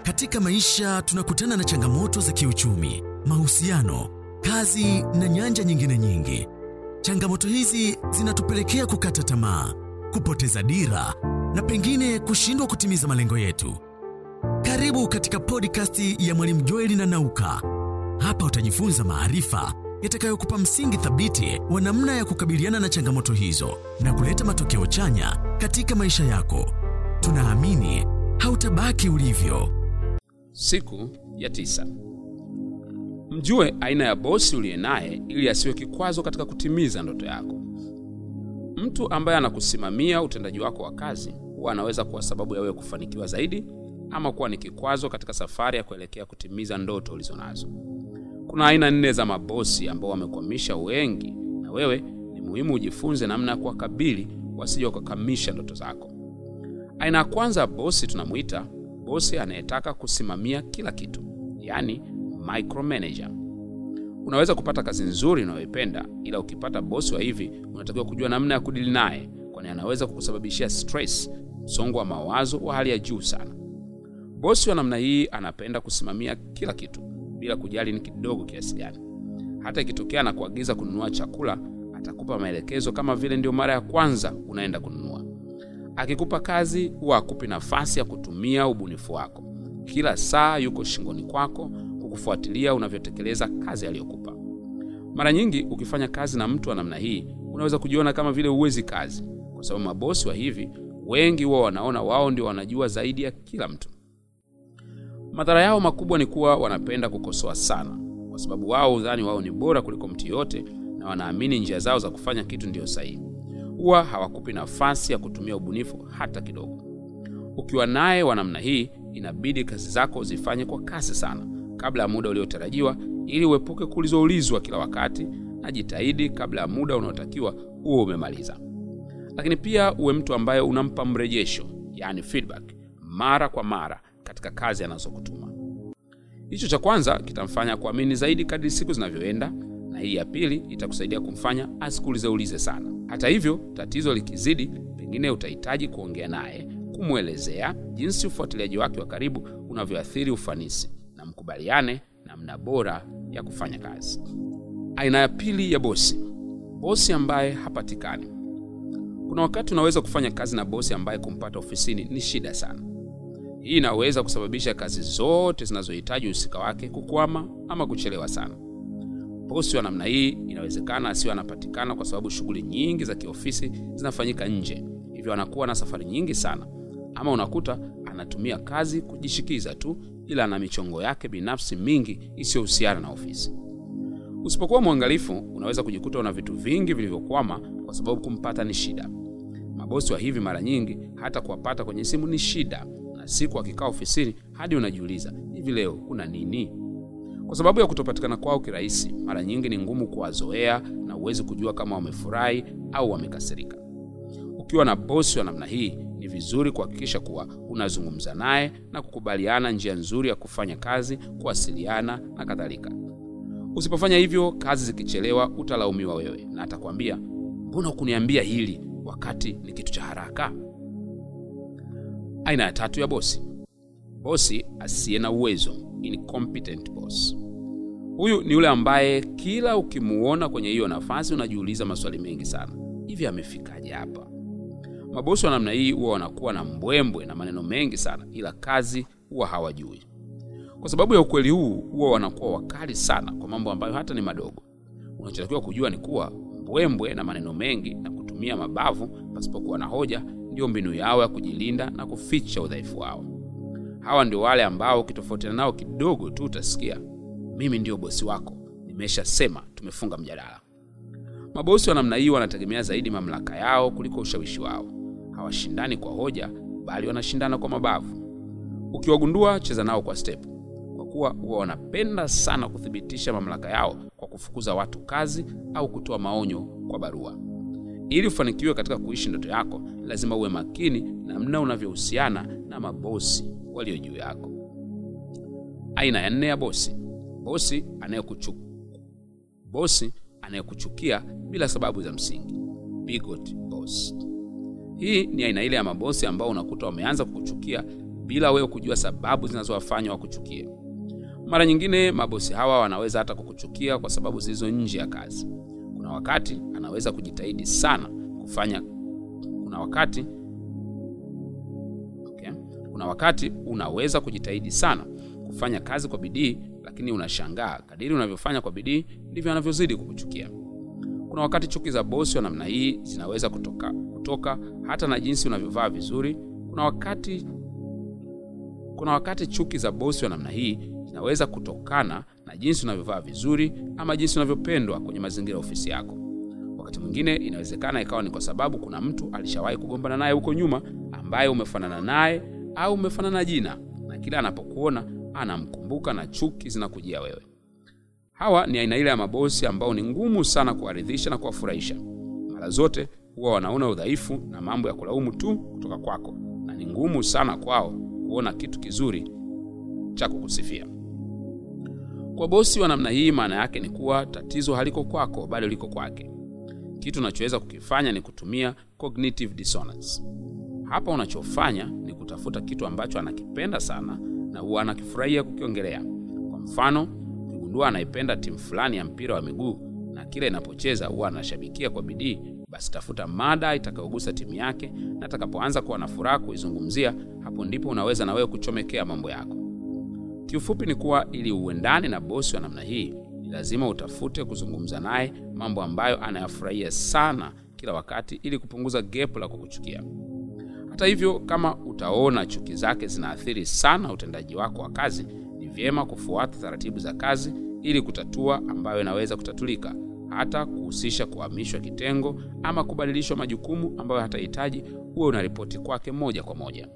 Katika maisha tunakutana na changamoto za kiuchumi, mahusiano, kazi na nyanja nyingine nyingi. Changamoto hizi zinatupelekea kukata tamaa, kupoteza dira na pengine kushindwa kutimiza malengo yetu. Karibu katika podcast ya Mwalimu Joeli na Nauka. Hapa utajifunza maarifa yatakayokupa msingi thabiti wa namna ya kukabiliana na changamoto hizo na kuleta matokeo chanya katika maisha yako. Tunaamini hautabaki ulivyo. Siku ya tisa. Mjue aina ya bosi uliye naye ili asiwe kikwazo katika kutimiza ndoto yako. Mtu ambaye anakusimamia utendaji wako wa kazi huwa anaweza kuwa sababu ya wewe kufanikiwa zaidi ama kuwa ni kikwazo katika safari ya kuelekea kutimiza ndoto ulizonazo. Kuna aina nne za mabosi ambao wamekwamisha wengi, na wewe ni muhimu ujifunze namna ya kuwakabili wasije wakakamisha ndoto zako. Aina ya kwanza ya bosi tunamuita bosi anayetaka kusimamia kila kitu, yaani micromanager. Unaweza kupata kazi nzuri unayoipenda, ila ukipata bosi wa hivi, unatakiwa kujua namna ya kudili naye, kwani anaweza kukusababishia stress, msongo wa mawazo wa hali ya juu sana. Bosi wa namna hii anapenda kusimamia kila kitu bila kujali ni kidogo kiasi gani. Hata ikitokea na kuagiza kununua chakula, atakupa maelekezo kama vile ndio mara ya kwanza unaenda kununua. Akikupa kazi, huwa akupi nafasi ya kutumia ubunifu wako. Kila saa yuko shingoni kwako kukufuatilia unavyotekeleza kazi aliyokupa. Mara nyingi ukifanya kazi na mtu wa namna hii, unaweza kujiona kama vile huwezi kazi, kwa sababu mabosi wa hivi wengi huwa wanaona wao ndio wanajua zaidi ya kila mtu. Madhara yao makubwa ni kuwa wanapenda kukosoa sana, kwa sababu wao hudhani wao ni bora kuliko mtu yoyote, na wanaamini njia zao za kufanya kitu ndiyo sahihi. Huwa hawakupi nafasi ya kutumia ubunifu hata kidogo. Ukiwa naye wa namna hii, inabidi kazi zako zifanye kwa kasi sana kabla ya muda uliotarajiwa, ili uepuke kuulizoulizwa kila wakati, na jitahidi kabla ya muda unaotakiwa uwe umemaliza. Lakini pia uwe mtu ambaye unampa mrejesho, yani feedback, mara kwa mara katika kazi anazokutuma. Hicho cha kwanza kitamfanya kuamini zaidi kadri siku zinavyoenda, na hii ya pili itakusaidia kumfanya asikuulizeulize sana. Hata hivyo, tatizo likizidi, pengine utahitaji kuongea naye, kumwelezea jinsi ufuatiliaji wake wa karibu unavyoathiri ufanisi, na mkubaliane namna bora ya kufanya kazi. Aina ya pili ya bosi, bosi ambaye hapatikani. Kuna wakati unaweza kufanya kazi na bosi ambaye kumpata ofisini ni shida sana. Hii inaweza kusababisha kazi zote zinazohitaji uhusika wake kukwama ama kuchelewa sana. Bosi wa namna hii inawezekana asiwe anapatikana kwa sababu shughuli nyingi za kiofisi zinafanyika nje, hivyo anakuwa na safari nyingi sana, ama unakuta anatumia kazi kujishikiza tu, ila ana michongo yake binafsi mingi isiyohusiana na ofisi. Usipokuwa mwangalifu, unaweza kujikuta una vitu vingi vilivyokwama kwa sababu kumpata ni shida. Mabosi wa hivi mara nyingi hata kuwapata kwenye simu ni shida, na siku akikaa ofisini hadi unajiuliza hivi, leo kuna nini? Kwa sababu ya kutopatikana kwao kirahisi, mara nyingi ni ngumu kuwazoea na huwezi kujua kama wamefurahi au wamekasirika. Ukiwa na bosi wa namna hii, ni vizuri kuhakikisha kuwa unazungumza naye na kukubaliana njia nzuri ya kufanya kazi, kuwasiliana na kadhalika. Usipofanya hivyo, kazi zikichelewa, utalaumiwa wewe na atakwambia mbona hukuniambia hili wakati ni kitu cha haraka. Aina ya tatu ya bosi, bosi asiye na uwezo, incompetent boss. Huyu ni yule ambaye kila ukimuona kwenye hiyo nafasi unajiuliza maswali mengi sana, hivi amefikaje hapa? Mabosi wa namna hii huwa wanakuwa na mbwembwe na maneno mengi sana, ila kazi huwa hawajui. Kwa sababu ya ukweli huu, huwa wanakuwa wakali sana kwa mambo ambayo hata ni madogo. Unachotakiwa kujua ni kuwa mbwembwe na maneno mengi na kutumia mabavu pasipokuwa na hoja ndiyo mbinu yao ya kujilinda na kuficha udhaifu wao. Hawa ndio wale ambao ukitofautiana nao kidogo tu utasikia mimi ndiyo bosi wako, nimeshasema, tumefunga mjadala. Mabosi wa namna hii wanategemea zaidi mamlaka yao kuliko ushawishi wao. Hawashindani kwa hoja, bali wanashindana kwa mabavu. Ukiwagundua, cheza nao kwa step, kwa kuwa huwa wanapenda sana kuthibitisha mamlaka yao kwa kufukuza watu kazi au kutoa maonyo kwa barua. Ili ufanikiwe katika kuishi ndoto yako, lazima uwe makini namna unavyohusiana na mabosi walio juu yako. Aina ya nne ya bosi, bosi anayekuchu bosi anayekuchukia bila sababu za msingi, bigot boss. Hii ni aina ile ya mabosi ambao unakuta wameanza kukuchukia bila wewe kujua sababu zinazowafanya wakuchukie. Mara nyingine mabosi hawa wanaweza hata kukuchukia kwa sababu zilizo nje ya kazi. Kuna wakati anaweza kujitahidi sana kufanya kuna wakati okay. Kuna wakati unaweza kujitahidi sana kufanya kazi kwa bidii, lakini unashangaa kadiri unavyofanya kwa bidii ndivyo anavyozidi kukuchukia. Kuna wakati chuki za bosi wa namna hii zinaweza kutoka, kutoka hata na jinsi unavyovaa vizuri. Kuna wakati kuna wakati chuki za bosi wa namna hii zinaweza kutokana na jinsi unavyovaa vizuri ama jinsi unavyopendwa kwenye mazingira ya ofisi yako. Wakati mwingine inawezekana ikawa ni kwa sababu kuna mtu alishawahi kugombana naye huko nyuma ambaye umefanana naye au umefanana jina, na kila anapokuona anamkumbuka na chuki zinakujia wewe. Hawa ni aina ile ya mabosi ambao ni ngumu sana kuwaridhisha na kuwafurahisha. Mara zote huwa wanaona udhaifu na mambo ya kulaumu tu kutoka kwako, na ni ngumu sana kwao kuona kitu kizuri cha kukusifia. Kwa bosi wa namna hii, maana yake ni kuwa tatizo haliko kwako, bali liko kwake. Kitu unachoweza kukifanya ni kutumia cognitive dissonance. Hapa unachofanya ni kutafuta kitu ambacho anakipenda sana na huwa anakifurahia kukiongelea. Kwa mfano, ukigundua anaipenda timu fulani ya mpira wa miguu na kila inapocheza huwa anashabikia kwa bidii, basi tafuta mada itakayogusa timu yake, na atakapoanza kuwa na furaha kuizungumzia, hapo ndipo unaweza na wewe kuchomekea mambo yako. Kiufupi ni kuwa ili uendane na bosi wa namna hii, ni lazima utafute kuzungumza naye mambo ambayo anayafurahia sana kila wakati, ili kupunguza gepu la kukuchukia. Hata hivyo, kama utaona chuki zake zinaathiri sana utendaji wako wa kazi, ni vyema kufuata taratibu za kazi ili kutatua ambayo inaweza kutatulika, hata kuhusisha kuhamishwa kitengo ama kubadilishwa majukumu ambayo hatahitaji uwe unaripoti kwake moja kwa moja.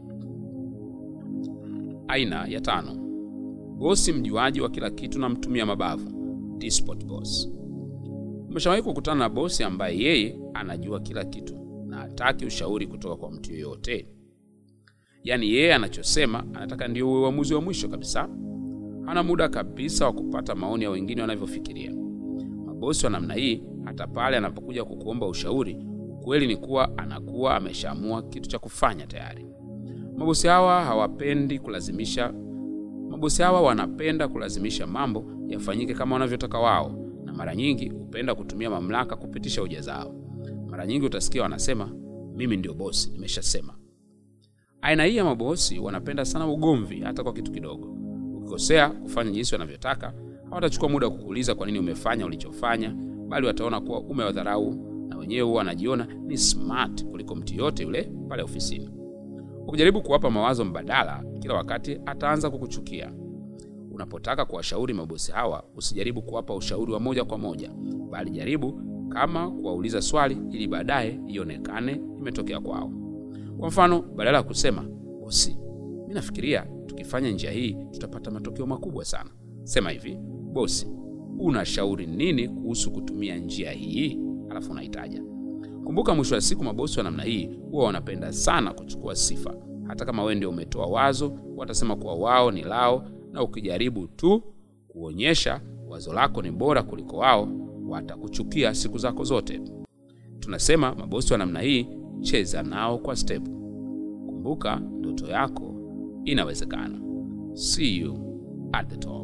Aina ya tano, bosi mjuaji wa kila kitu na mtumia mabavu, despot boss. Umeshawahi kukutana na bosi ambaye yeye anajua kila kitu na hataki ushauri kutoka kwa mtu yoyote? Yaani yeye anachosema anataka ndio uwe uamuzi wa mwisho kabisa. Hana muda kabisa wa kupata maoni ya wengine wanavyofikiria. Mabosi wa namna hii, hata pale anapokuja kukuomba ushauri, ukweli ni kuwa anakuwa ameshaamua kitu cha kufanya tayari. Mabosi hawa hawapendi kulazimisha. Mabosi hawa wanapenda kulazimisha mambo yafanyike kama wanavyotaka wao, na mara nyingi hupenda kutumia mamlaka kupitisha hoja zao. Mara nyingi utasikia wanasema, mimi ndio bosi, nimeshasema. Aina hii ya mabosi wanapenda sana ugomvi, hata kwa kitu kidogo. Ukikosea kufanya jinsi wanavyotaka, hawatachukua muda wa kukuuliza kwa nini umefanya ulichofanya, bali wataona kuwa umewadharau, na wenyewe huwa wanajiona ni smart kuliko mtu yote yule pale ofisini. Ukijaribu kuwapa mawazo mbadala, kila wakati ataanza kukuchukia. Unapotaka kuwashauri mabosi hawa, usijaribu kuwapa ushauri wa moja kwa moja, bali jaribu kama kuwauliza swali ili baadaye ionekane imetokea kwao. Kwa mfano, badala ya kusema bosi, mi nafikiria tukifanya njia hii tutapata matokeo makubwa sana, sema hivi, bosi, unashauri nini kuhusu kutumia njia hii? Alafu unaitaja. Kumbuka, mwisho wa siku mabosi wa namna hii huwa wanapenda sana kuchukua sifa. Hata kama wewe ndio umetoa wazo, watasema kuwa wao ni lao, na ukijaribu tu kuonyesha wazo lako ni bora kuliko wao, watakuchukia siku zako zote. Tunasema mabosi wa namna hii, cheza nao kwa step. Kumbuka, ndoto yako inawezekana. See you at the top.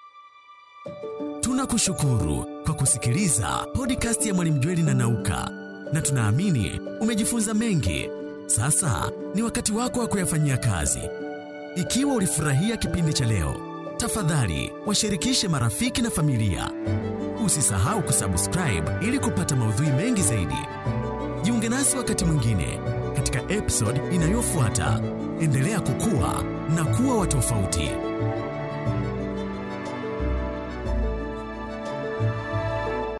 Tunakushukuru kwa kusikiliza podcast ya Mwalimu Jweli na Nauka, na tunaamini umejifunza mengi. Sasa ni wakati wako wa kuyafanyia kazi. Ikiwa ulifurahia kipindi cha leo, tafadhali washirikishe marafiki na familia. Usisahau kusubscribe ili kupata maudhui mengi zaidi. Jiunge nasi wakati mwingine katika episode inayofuata. Endelea kukua na kuwa wa tofauti.